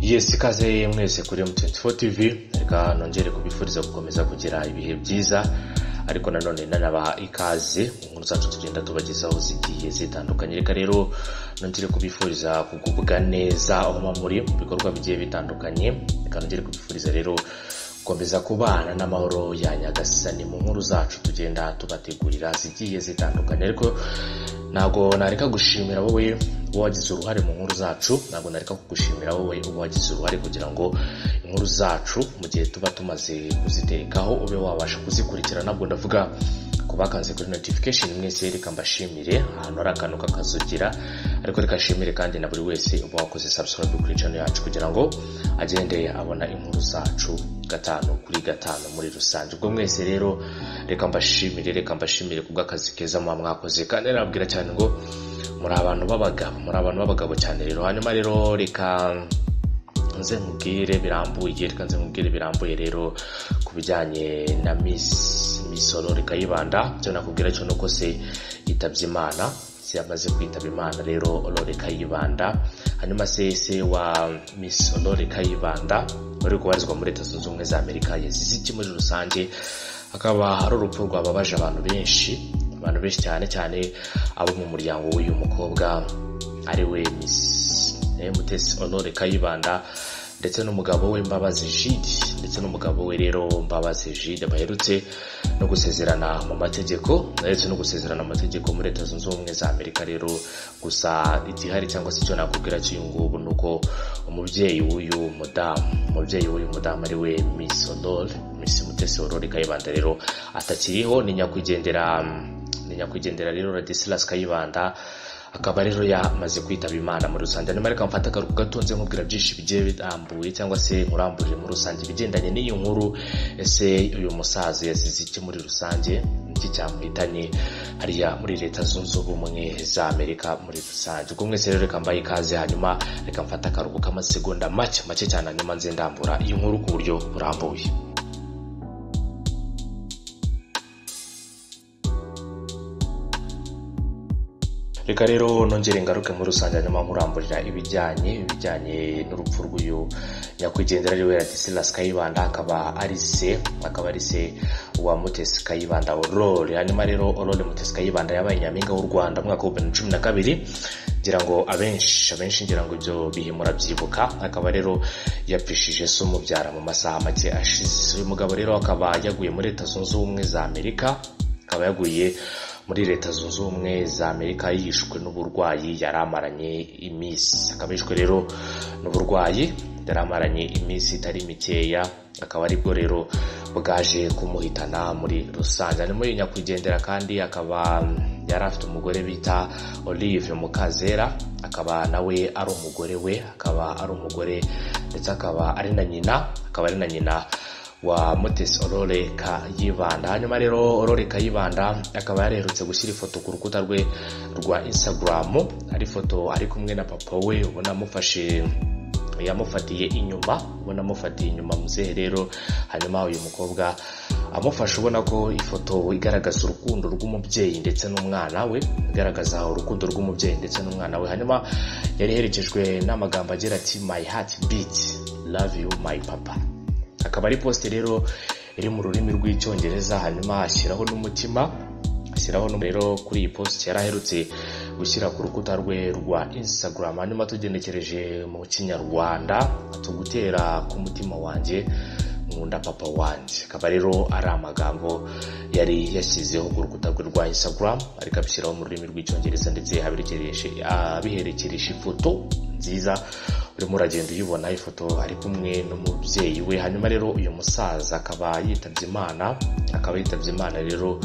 yes ikaze mwese kuri M24 TV reka nongere kubifuriza gukomeza kugira ibihe byiza ariko nanone nanabaha ikaze mu nkuru zacu tugenda tubagezaho zigiye zitandukanye reka rero nongere kubifuriza kugubwa neza aho muba muri mu bikorwa bigiye bitandukanye reka nongere kubifuriza rero gukomeza kubana n'amahoro ya nyagasani mu nkuru zacu tugenda tubategurira zigiye zitandukanye ariko ntabwo nareka gushimira wowe wagize uruhare mu nkuru zacu ntabwo nareka kugushimira wowe wagize uruhare kugira ngo inkuru zacu mu gihe tuba tumaze kuziterekaho ube wabasha kuzikurikira ntabwo ndavuga ku bakanze kuri notification mwese reka mbashimire ahantu hari akantu kakazogera ariko reka shimire kandi na buri wese uba wakoze subscribe kuri channel yacu kugira ngo agende abona inkuru zacu gatanu kuri gatanu muri rusange ubwo mwese rero reka mbashimire reka mbashimire ku bw'akazi keza muba mwakoze kandi nababwira cyane ngo muri abantu b'abagabo muri abantu b'abagabo cyane rero hanyuma rero reka nze nkubwire birambuye reka nze nkubwire birambuye rero ku bijyanye na miss misoro reka yibanda icyo nakubwira cyo nuko se yitabye imana se yamaze kwitaba imana rero olore kayibanda hanyuma se se wa miss olore kayibanda wari kubarizwa muri leta zunze ubumwe za amerika yazize iki muri rusange akaba ari urupfu rwababaje abantu benshi abantu benshi cyane cyane abo mu muryango w'uyu mukobwa ari we miss mutesi honore kayibanda ndetse n'umugabo we mbabazi jide ndetse n'umugabo we rero mbabazi jide baherutse no gusezerana mu mategeko ndetse no gusezerana mu mategeko muri leta zunze ubumwe za amerika rero gusa igihari cyangwa se icyo nakubwira cy'uyu ngubu ni uko umubyeyi w'uyu mudamu umubyeyi w'uyu mudamu ari we miss honore miss mutesi honore kayibanda rero atakiriho ni nyakwigendera ni nyakwigendera rero radisilas kayibanda akaba rero yamaze kwitaba imana muri rusange hanyuma reka mfate akaruhuko gatonze nkubwira byinshi bigiye birambuye cyangwa se nkuramburire muri rusange ibigendanye n'iyi nkuru ese uyu musaza yazize iki muri rusange iki cyamuhitanye hariya muri leta zunze ubumwe za amerika muri rusange ubwo mwese rero reka mbaye ikaze hanyuma reka mfate akaruhuko k'amasegonda make make cyane hanyuma nze ndambura iyi nkuru ku buryo burambuye reka rero nongere ngaruke muri rusange hanyuma nkuramburira ibijyanye ibijyanye n'urupfu rw'uyu nyakwigendera ariwe radisilas kayibanda akaba ari se akaba ari se wa mutesi kayibanda orore hanyuma rero orore mutesi kayibanda yabaye nyampinga w'u rwanda mu mwaka wa bibiri na cumi na kabiri ngira ngo abenshi abenshi ngira ngo ibyo bihe murabyibuka akaba rero yapfishije se umubyara mu masaha make ashize uyu mugabo rero akaba yaguye muri leta zunze ubumwe za amerika akaba yaguye muri leta zunze ubumwe za amerika yishwe n'uburwayi yari amaranye iminsi akaba yishwe rero n'uburwayi yari amaranye iminsi itari mikeya akaba aribwo rero bwaje kumuhitana muri rusange arimo nyakwigendera kandi akaba yari afite umugore bita olive mukazera akaba nawe ari umugore we akaba ari umugore ndetse akaba ari na nyina akaba ari na nyina wa mutesi orore kayibanda hanyuma rero orore kayibanda akaba yaraherutse gushyira ifoto ku rukuta rwe rwa insagaramu ari ifoto ari kumwe na papa we ubona amufashe yamufatiye inyuma ubona amufatiye inyuma muzehe rero hanyuma uyu mukobwa amufashe ubona ko ifoto igaragaza urukundo rw'umubyeyi ndetse n'umwana we igaragaza urukundo rw'umubyeyi ndetse n'umwana we hanyuma yari iherekejwe n'amagambo agira ati my heart beat love you my papa akaba ari posite rero iri mu rurimi rw'icyongereza hanyuma ashyiraho n'umutima ashyiraho rero kuri iyi posite yari aherutse gushyira ku rukuta rwe rwa insagaramu hanyuma tugenekereje mu kinyarwanda tugutera ku mutima wanjye nkunda papa wanjye akaba rero ari amagambo yari yashyizeho ku rukuta rwe rwa insagaramu ariko abishyiraho mu rurimi rw'icyongereza ndetse abiherekereje ifoto nziza urimo uragenda uyibona ifoto ari kumwe n'umubyeyi we hanyuma rero uyu musaza akaba yitabye imana akaba yitabye imana rero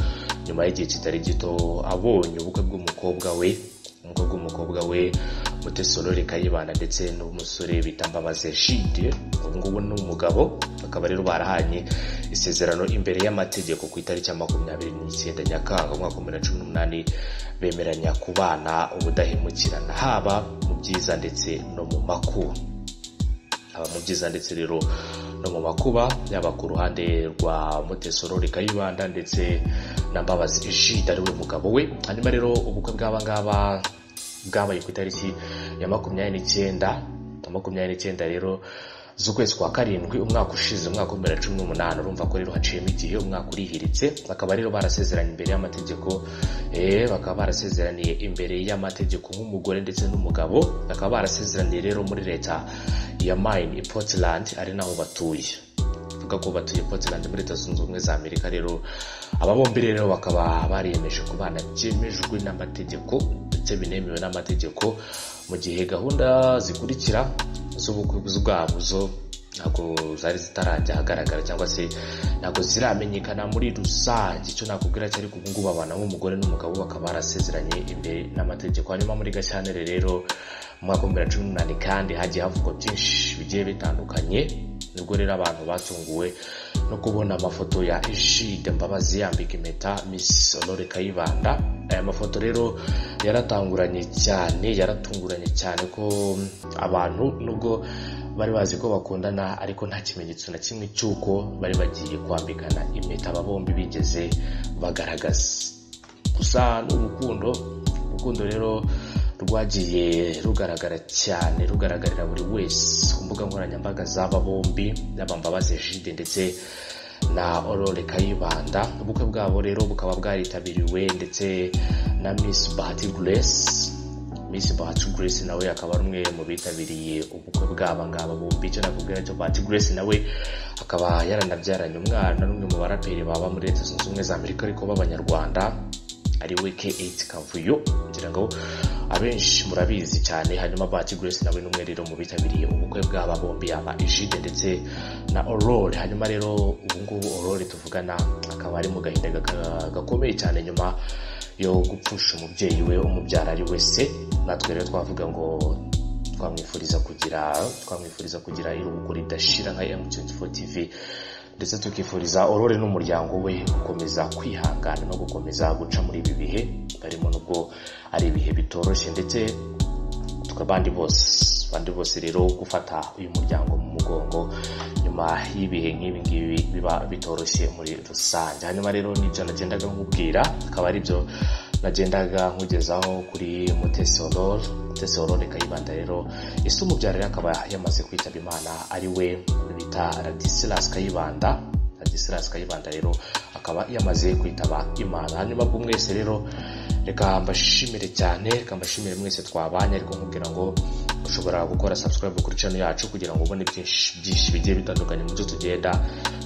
nyuma y'igihe kitari gito abonye ubukwe bw'umukobwa we ubukwe bw'umukobwa we mutesorore kayibana ndetse n'umusore bita mbabaze jide ubu ngubu ni umugabo bakaba rero barahanye isezerano imbere y'amategeko ku itariki ya makumyabiri n'icyenda nyakanga umwaka wa bibiri na cumi n'umunani bemeranya kubana ubudahemukirana haba mu byiza ndetse no mu makuba haba mu byiza ndetse rero no mu makuba yaba ku ruhande rwa mutesorori kayibanda ndetse na mbabazi jide ariwe mugabo we hanyuma rero ubukwe bw'aba ngaba bwabaye ku itariki ya makumyabiri n'icyenda na makumyabiri n'icyenda rero z'ukwezi kwa karindwi umwaka ushize umwaka wa bibiri na cumi n'umunani urumva ko rero haciyemo igihe umwaka urihiritse bakaba rero barasezeranye imbere y'amategeko eh, bakaba barasezeraniye imbere y'amategeko nk'umugore ndetse n'umugabo bakaba barasezeraniye rero muri leta ya mine i portland ari naho batuye bavuga ko batuye Portland muri Leta Zunze Ubumwe za Amerika rero aba bombi rero bakaba bariyemeje kubana byemejwe n'amategeko ndetse binemewe n'amategeko mu gihe gahunda zikurikira z'ubukwe bwabo zo ntabwo zari zitarajya ahagaragara cyangwa se ntabwo ziramenyekana muri rusange icyo nakubwira cyo ariko ubu ngubu abana nk'umugore n'umugabo bakaba barasezeranye imbere n'amategeko hanyuma muri gashyantare rero mu mwaka wa bibiri na cumi n'umunani kandi hagiye havugwa byinshi bigiye bitandukanye nibwo rero abantu batunguwe no kubona amafoto ya Egide Mbabazi yambika impeta Miss Honore Kayibanda aya mafoto rero yaratanguranye cyane yaratunguranye cyane ko abantu nubwo bari bazi ko bakundana ariko nta kimenyetso na kimwe cy'uko bari bagiye kwambikana impeta aba bombi bigeze bagaragaza gusa n'urukundo urukundo rero rwagiye rugaragara cyane rugaragarira buri wese ku mbuga nkoranyambaga z'aba bombi yaba Mbabazi Egide ndetse na Aurore Kayibanda ubukwe bwabo rero bukaba bwaritabiriwe ndetse na Miss Bahati Grace Miss Bahati Grace nawe akaba ari umwe mu bitabiriye ubukwe bw'aba ngaba bombi icyo nakubwira cyo Bahati Grace nawe akaba yaranabyaranye umwana n'umwe mu baraperi baba muri Leta Zunze Ubumwe za Amerika ariko b'abanyarwanda ari we K8 Kavuyo kugira ngo abenshi murabizi cyane hanyuma Bahati Grace nawe n'umwe rero mu bitabiriye ubukwe bw'aba bombi yaba Egide ndetse na Aurore hanyuma rero ubu ngubu Aurore tuvugana akaba ari mu gahinda gaka- gakomeye cyane nyuma yo gupfusha umubyeyi we umubyara ari we se natwe rero twavuga ngo twamwifuriza kugira twamwifuriza kugira iruhuko ridashira nka M24 TV ndetse tukifuriza Aurore n'umuryango we gukomeza kwihangana no gukomeza guca muri ibi bihe barimo nubwo ari ibihe bitoroshye ndetse tukabandi bose abandi bose rero gufata uyu muryango mu mugongo nyuma y'ibihe nk'ibi ngibi biba bitoroshye muri rusange hanyuma rero n'ibyo nagendaga nkubwira akaba aribyo nagendaga nkugezaho kuri Mutesi Aurore Mutesi Aurore Kayibanda rero ese umubyara rero akaba yamaze kwitaba Imana ari we bita Radisilas Kayibanda Ladislas Kayibanda rero akaba yamaze kwitaba Imana hanyuma bwo mwese rero reka mbashimire cyane reka mbashimire mwese twabanye ariko nkubwira ngo ushobora gukora subscribe kuri channel yacu kugira ngo ubone byinshi byinshi bigiye bitandukanye mu byo tugenda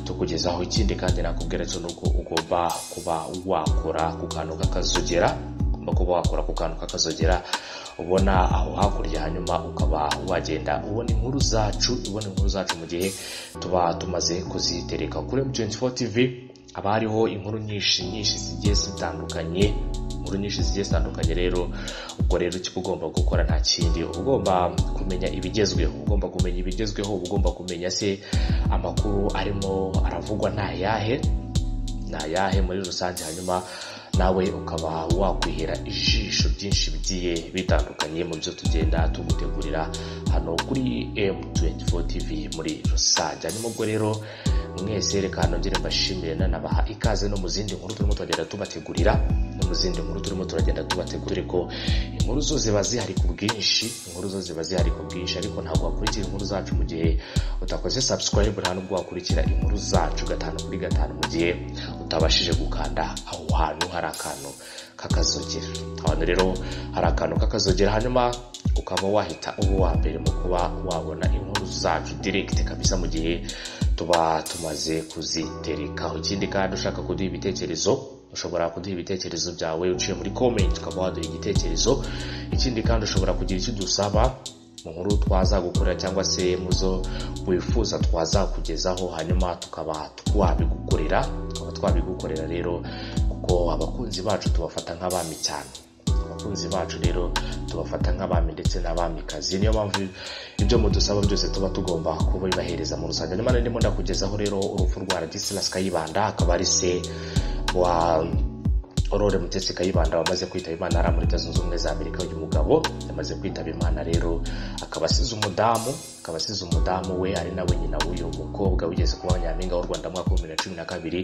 tukugezaho ikindi kandi nakubwira cyo nuko ugomba kuba wakora ku kantu k'akazogera ugomba kuba wakora ku kantu k'akazogera ubona aho hakurya hanyuma ukaba wagenda ubona inkuru zacu ubona inkuru zacu mu gihe tuba tumaze kuzitereka kuri M24 TV haba hariho inkuru nyinshi nyinshi zigiye zitandukanye inkuru nyinshi zigiye zitandukanye rero ubwo rero icyo uba ugomba gukora nta kindi uba ugomba kumenya ibigezweho uba ugomba kumenya ibigezweho uba ugomba kumenya se amakuru arimo aravugwa ni ayahe ni ayahe muri rusange hanyuma nawe ukaba wakwihera ijisho ryinshi bigiye bitandukanye mu byo tugenda tugutegurira hano kuri M24 TV muri rusange hanyuma ubwo rero mwese reka nongere mbashimire nanabaha ikaze no mu zindi nkuru turimo turagenda tubategurira no mu zindi nkuru turimo turagenda tubategurira ko inkuru zo ziba zihari ku bwinshi inkuru zo ziba zihari ku bwinshi ariko ntabwo wakurikira inkuru zacu mu gihe utakoze subscribe nta nubwo wakurikira inkuru zacu gatanu kuri gatanu mu gihe utabashije gukanda aho hantu hari akantu k'akazogera ahantu rero hari akantu k'akazogera hanyuma ukaba wahita uba uwa mbere mu kuba wabona inkuru zacu direct kabisa mu gihe tuba tumaze kuziterekaho ikindi kandi ushaka kuduha ibitekerezo ushobora kuduha ibitekerezo byawe uciye muri comment ukaba waduha igitekerezo ikindi kandi ushobora kugira icyo dusaba mu nkuru twazagukora cyangwa se mu zo wifuza twazakugezaho hanyuma tukaba twabigukorera tukaba twabigukorera rero kuko abakunzi bacu tubafata nk'abami cyane abakunzi bacu rero tubafata nk'abami ndetse n'abamikazi niyo mpamvu ibyo mudusaba byose tuba tugomba kubibahereza mu rusange nyamara ndimo ndakugezaho rero urupfu rwa Radisilas Kayibanda akaba ari se wa aurore mutesi kayibanda wamaze kwitaba imana ari muri zunze ubumwe za amerika uyu mugabo yamaze kwitaba imana rero akaba asize umudamu akaba asize umudamu we ari nawe nyina w'uyu mukobwa wigeze kuba nyampinga w'u rwanda mu mwaka w'ibihumbi bibiri na cumi na kabiri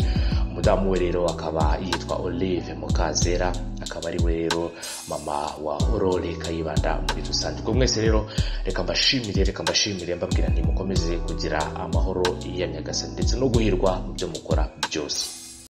umudamu we rero akaba yitwa olive mukazera akaba ari we rero mama wa aurore kayibanda muri rusange ubwo mwese rero reka mbashimire reka mbashimire mbabwira ntimukomeze kugira amahoro ya nyagasani ndetse no guhirwa mu byo mukora byose